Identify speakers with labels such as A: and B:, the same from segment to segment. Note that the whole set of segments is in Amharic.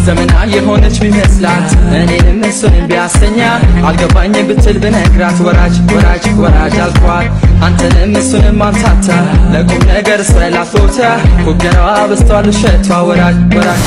A: ዘመናዊ የሆነች ቢመስላት እኔንም እሱንም ቢያሰኛ አልገባኝ ብትል ብነግራት ወራጅ ወራጅ ወራጅ አልኳት አንተንም እሱንም አምታታ ለቁም ነገር ስላት ቦታ ፉገራዋ በስቷል ውሸቷ ወራጅ ወራጅ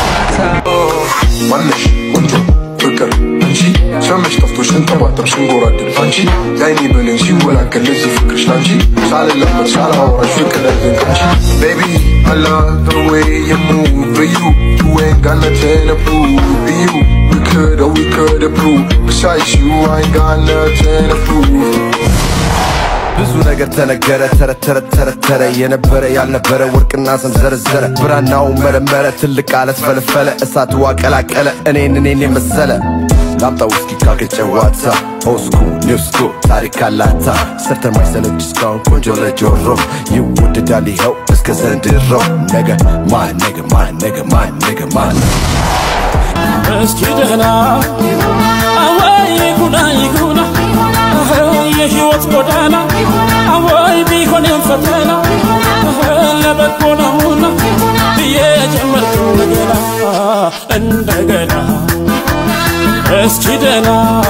B: ማነሽ ቆንጆ ፍቅር አንቺ ሰመሽ ጠፍቶሽ ስንጠባጠብ ስንጎራደድ አንቺ የአይኔ ብሌን ሲወላገል ለዚህ ፍቅርሽ ላንቺ ሳልለመድ ሳላወራሽ ፍቅር ያዘን ካንቺ Baby, I love the way you move For you, you ain't got nothing to prove For you, we could or we could prove Besides you, I ain't got nothing to prove
C: ብዙ ነገር ተነገረ ተረት ተረት ተረት ተረ የነበረ ያልነበረ ወርቅና ሰም ዘረዘረ ብራናው መረመረ ትልቅ አለት ፈለፈለ እሳት ዋቀላቀለ እኔን እኔን የመሰለ ላምጣ ውስኪ ካገጨዋታ ኦስኩ ኒውስኩ ታሪክ አላታ ሰርተ ማይሰለች እስካሁን ቆንጆ ለጆሮ ይወደዳል ይኸው እስከ ዘንድሮ ነገ ማን ነገ ማን ነገ ማን ነገ ማን
D: እስኪ ደህና አወይ ይጉና ይጉና የህይወት ጎዳና አወይ ቢሆንም ፈተና ለበጎ ነውና ብዬ ጀመርኩ እንደገና እንደገና እስኪ ደህና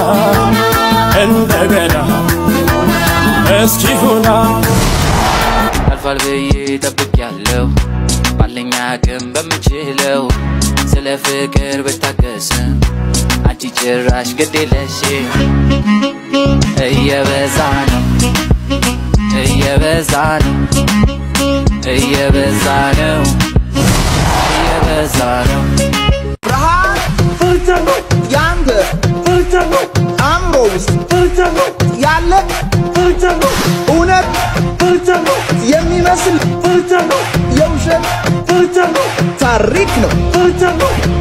D: እንደገና እስኪ ሁና
E: አልፏል ብዬ ጠብቄያለሁ ባለኝ አቅም በምችለው ስለ ፍቅር ብታገስም አንቺ ጭራሽ ግድ የለሽ እየበዛ ነው እየበዛ ነው እየበዛ ነው እየበዛ ነው
F: ብርሃን ፍልተር ነው ያንተ ፍልተር ነው አእምሮ ውስጥ ፍልተር ነው ያለ ፍልተር ነው እውነት ፍልተር ነው የሚመስል ፍልተር ነው የውሸት ፍልተር ነው ታሪክ ነው ፍልተር ነው